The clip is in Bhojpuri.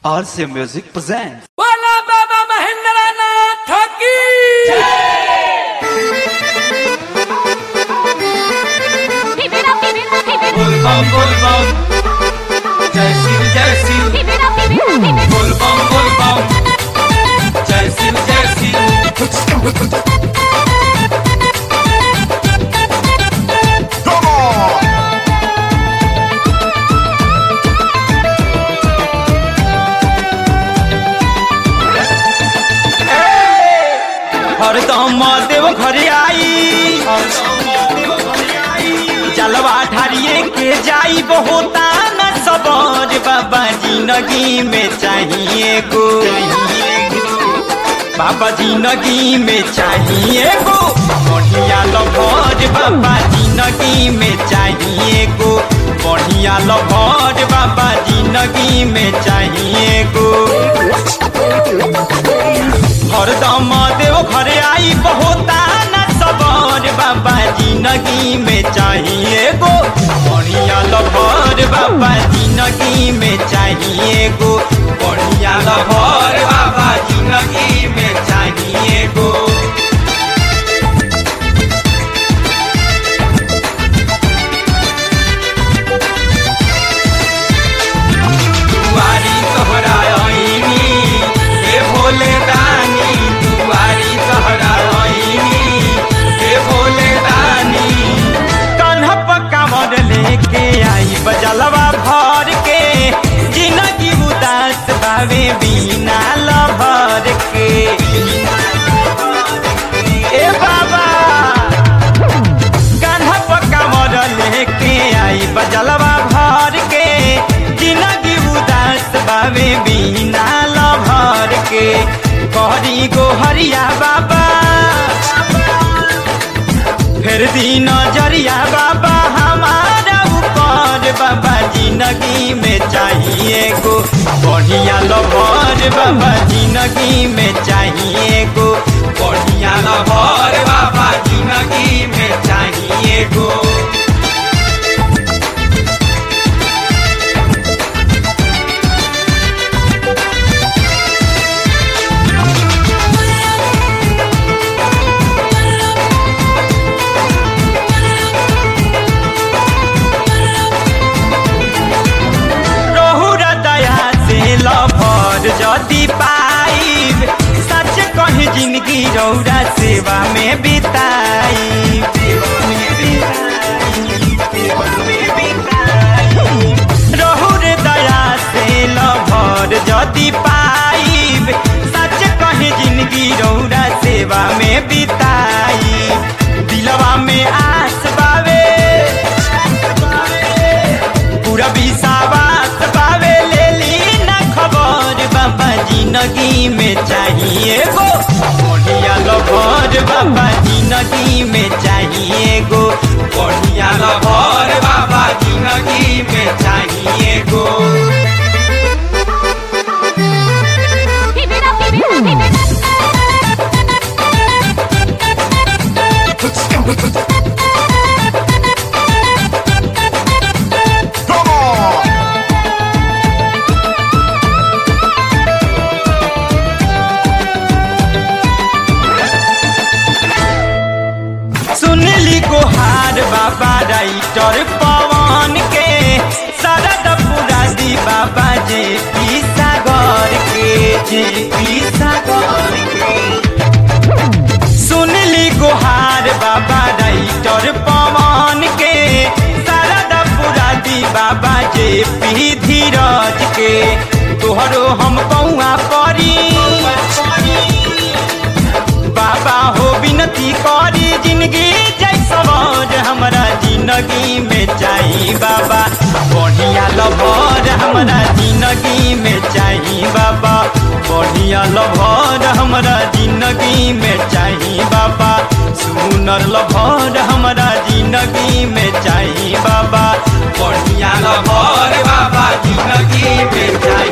RC Music presents. बोला बाबा महेंद्र नाथ की Keep it up, keep it up, keep it up. बोल बम बोल बम जय शिव जय Shiv Keep it up, keep it up, keep it up. बोल बम बोल बम जय शिव जय शिव हरदम देव घर आई जलवा ठारिए के जाई बहुता न सबर बाबा जिंदगी में चाहिए गो बाबा जिंदगी में चाहिए गो बढ़िया लभर बाबा जिंदगी में चाहिए गो बढ़िया लभर बाबा जिंदगी में चाहिए गो हरदम देव घर आई बहुता न सबर बाबा जिंदगी में चाहिए गो बढ़िया लभर बाबा जिंदगी में चाहिए गो बढ़िया लभर बाबा जिंदगी में चाहिए गो दुआरी तोहरा आईनी हे भोले दानी दुआरी तोहरा आईनी हे भोले दानी कन्हप कमर लेके आई बजलवा भर के जिंदगी उदास बावे बिना लभर के ए बाबा कान्हा पक्का मरल लेके आई बजलवा भर के जिंदगी उदास बावे बिना लभर के कहरी गो हरिया बाबा फिर दी नजरिया बाबा हमारा ऊपर बाबा जिंदगी में चाहिए गो बढ़िया लभर बाबा जिंदगी में चाहिए गो बढ़िया लभर बाबा जिंदगी में चाहिए गो रहुर दया से लभर जदि पाइब सच कही जिंदगी रौरा सेवा में बिताई रहुर दया से लभर जदि पाइब सच कही जिंदगी रौरा सेवा में बिताई दिलवा में आस बावे पूरा विश्वास पावे ले ली ना खबर बाबा जिंदगी में चाहिए गो बढ़िया लभर बाबा जिंदगी में चाहिए गो बढ़िया लभर बाबा जिंदगी में चाहिए गो Keep it up, keep it up, keep it up. सुनली गोहार बाबा राइटर पवन के शरद पुरादी बाबा जे पी सागर के जे पी सागर के सुनली गोहार बाबा राइटर पवन के शरद पुरादी बाबा जे पी धीरज के तोहरो हम कौआ परी बाबा हो विनती करी जिंदगी जैसवर हमरा जिंदगी में चाही बाबा बढ़िया लभर हमरा जिंदगी में चाही बाबा बढ़िया लभर हमरा जिंदगी में चाही बाबा सुनर लभर हमरा जिंदगी में चाही बाबा बढ़िया लभर बाबा जिंदगी में चाही